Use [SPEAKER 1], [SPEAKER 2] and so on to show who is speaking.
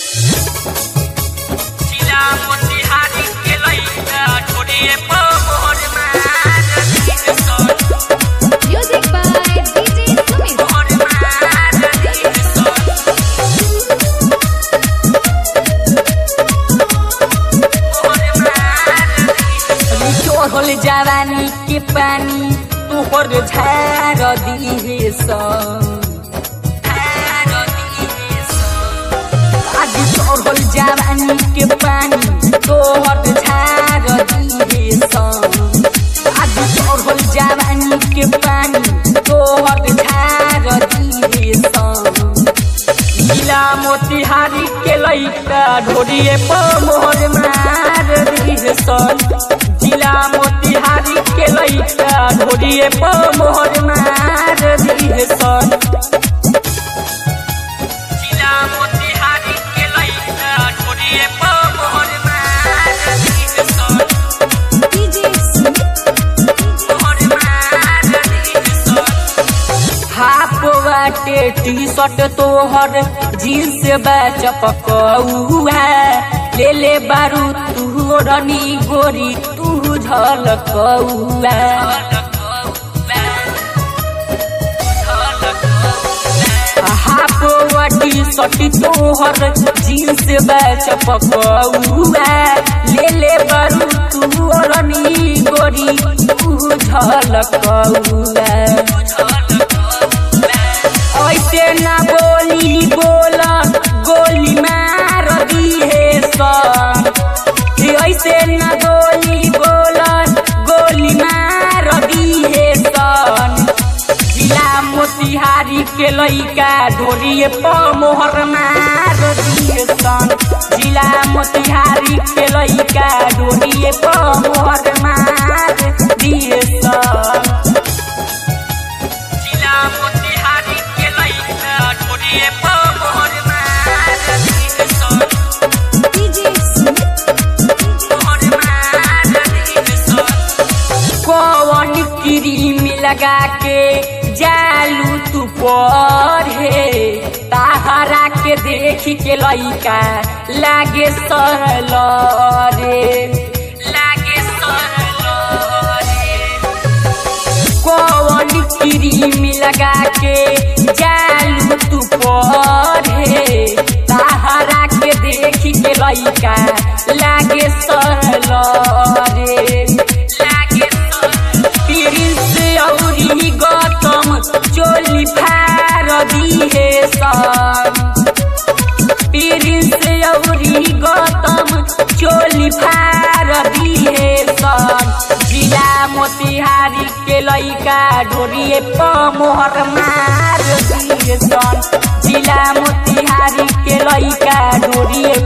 [SPEAKER 1] जिला मोतिहारी के लइका ढोलिए पर मोहर मार दिन सन
[SPEAKER 2] Music by DJ Sumit.
[SPEAKER 1] मोहर मार दिन सन मोहर मार दिन
[SPEAKER 3] चोहल जवानी के पानी तोहर झार दिहे आज चोहल जवानी के पानी तोहर झार दिहे आज चोहल जवानी के पानी तोहर झार दिहे जिला मोतिहारी के लइका ढोरिए पर मोहर मार दिहे सन जिला मोतिहारी के लइका ढोरिए पर मोहर मार दिहे सन
[SPEAKER 1] जिला मोतिहारी के लइका ढोलिए पर मोहर मार दिन सन
[SPEAKER 2] DJ Sumit.
[SPEAKER 1] मोहर मार दिन सन
[SPEAKER 3] हाफ बाटे टी शर्ट तोहर जीन्स बा चपकौआ ले ले बारू तू रनी गोरी तू झलकौआ हाफ वाटी सटी तोहर जीन्स बा चपकौआ ले ले बारू तू रनी गोरी तू झलकौआ ऐसे ना बोली बोला गोली मार दिहे सन ऐसे ना गोली बोला गोली मार दिहे सन जिला मोतिहारी के लइका ढोरिए प मोहर मार दिहे सन जिला मोतिहारी के लइका ढोरिए प मोहर मार दिहे सन
[SPEAKER 1] जिला मोतिहारी के लइका ढोलिए पर मोहर मार दिन सन
[SPEAKER 2] DJ Sumit.
[SPEAKER 1] मोहर मार दिन सन
[SPEAKER 3] कौन क्रीम लगा के जालू तू पर हे ताहरा के देख के लइका लागे सरल रे लागे सरल रे कौन क्रीम लगा के जालू तू पर हे ताहरा के देख के लइका लागे सरल रे लागे प्रिंस औरी गौतम चोली फार दिहे सन प्रिंस औरी गौतम चोली फार दिहे सन जिला मोतिहारी के लइका ढोरिए प मोहर मार दिहे सन जिला मोतिहारी के लइका ढोरिए